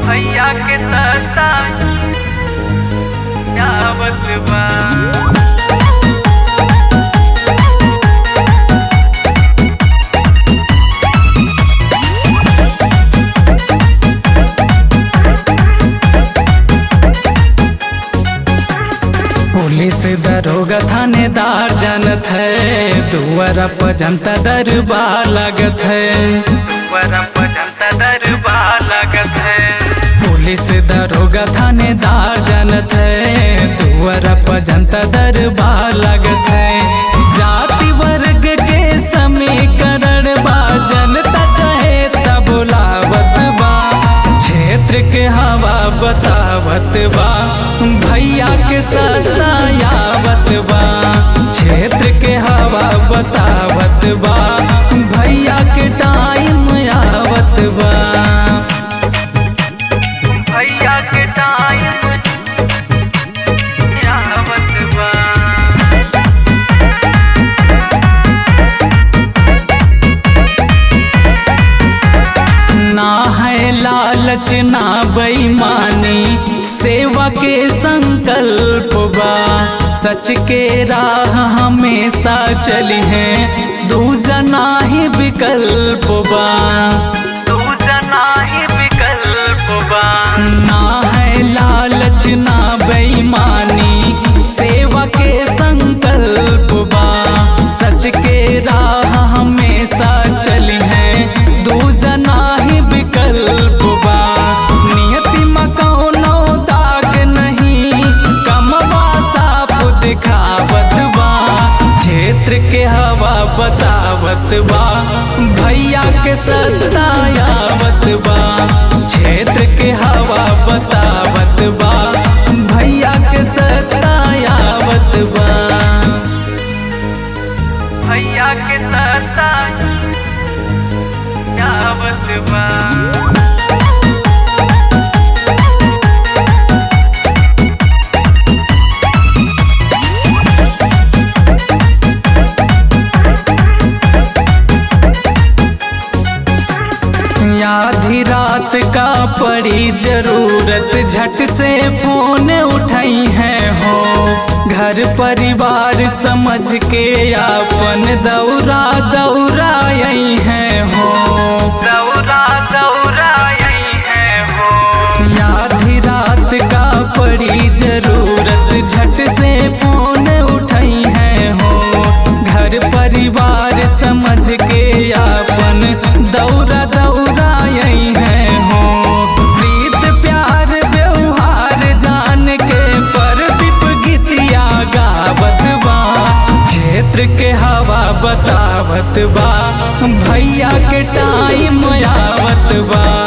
भैया के सस्ता आवत बा पुलिस दरोगा थानेदार जानत है दुआरा पर जनता दरबार लागत है दुआरा पर जनता दरबार लागत है पुलिस दरोगा थानेदार जानत है दुआरा पर जनता दरबार लागत है जाति वर्ग के समीकरण बा जनता चाहे तब बुलावत बा क्षेत्र के हवा बतावत बा भैया के सतायावत बा क्षेत्र के हवा बतावत बा भैया के टाइम आवत बा भैया के टाइम आवत बा ना है लालच ना बेईमानी सेवा के संकल्प बा सच के राह हमेशा चली है दूजना ही विकल्प बा दूजना ही विकल्प बा ना है लालच ना बेईमानी सेवा के संकल्प बा सच के राह हमेशा चली है दूजना ही विकल्प बा नियति मकौनो दाग नहीं कमवा साफ दिखावत बा क्षेत्र के हवा बतावत बा भैया के सतायावत बा क्षेत्र के हवा बतावत बा भैया के सतायावत बा भैया के सतायावत बा आधी रात का पड़ी जरूरत झट से फोन उठाई है हो घर परिवार समझ के अपन दौरा दौरा यही है हो दौरा दौरा यही है हो आधी रात का पड़ी जरूरत झट से फोन उठाई है हो घर परिवार समझ के अपन दौरा दौरा यही है हो प्रीत प्यार व्यवहार जान के परदीप गीतिया गावत बा क्षेत्र के हवा बतावत बा भैया के टाइम आवत बा